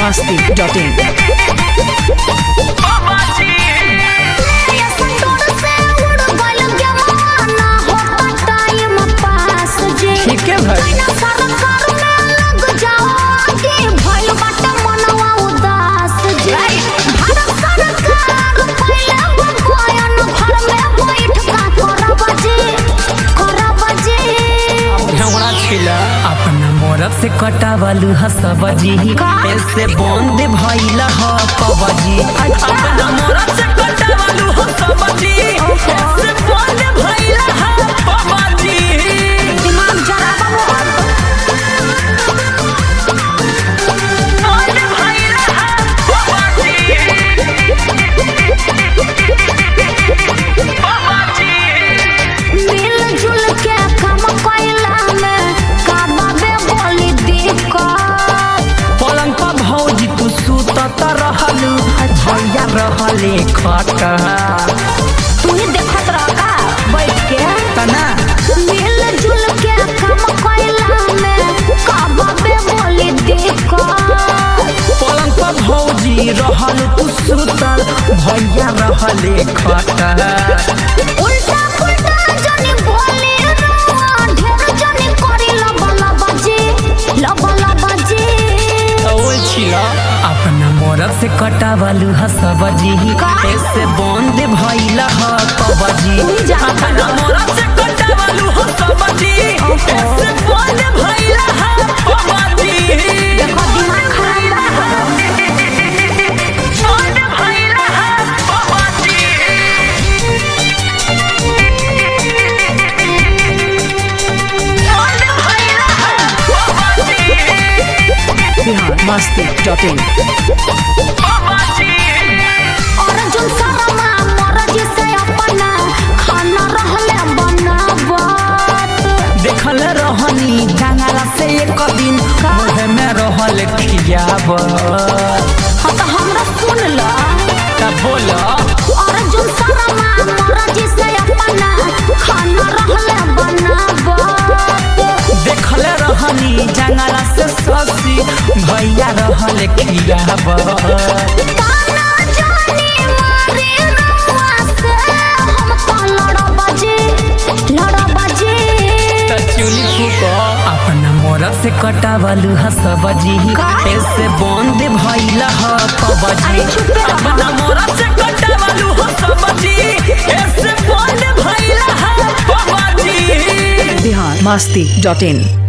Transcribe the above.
masti.in. ठीक है भाई झगड़ा छिला अपना मोरब से कटावलू हसबजी ऐसे बंद भइला ह कबजी अपना मोरब से कटावलू हसबजी ऐसे बंद भइला ह कबजी बंद भइला ह पलंग पर भौजी तू सुतत रहलू भैया रहले खटा देखत रह का बैठ के तना मिल जुल के काम कैला में काबे बोली देखो पलंग पर भौजी रहल तू सुतल भैया रहले खटा उल्टा पुल्टा जनी बोली रुआ ढेर जनी करी लब लब जी लब लब जी ओए छिला अपना मोरब से कटावलू हसबजी ऐसे बंद भइला ह कबजी अपना मोरब से कटावलू हसबजी ऐसे बंद भइला ह कबजी देखो दिमाग खराब बा बंद भइला ह कबजी बंद भइला ह कबजी Bihar masti.in. अर्जुन शर्मा मोर जिसे अपना खाना रहले बनावत देखल रहनी जंगला से एक दिन मुहे में रहल खियाब हाँ तो हमरा सुन ला तब बोल अर्जुन शर्मा मोर जिसे अपना खाना रहले बनावत देखल रहनी जंगला से ससी भैया रहल खियाब ताना जानी मारे रुआ से हम तो लड़ब जी लड़ब जी चुली फूको अपना मोरब से कटावलू हसबजी का? ऐसे बंद भइला ह कबजी अरे चुप रह। अपना मोरब से कटावलू हसबजी ऐसे बंद भइला ह कबजी Bihar masti.in.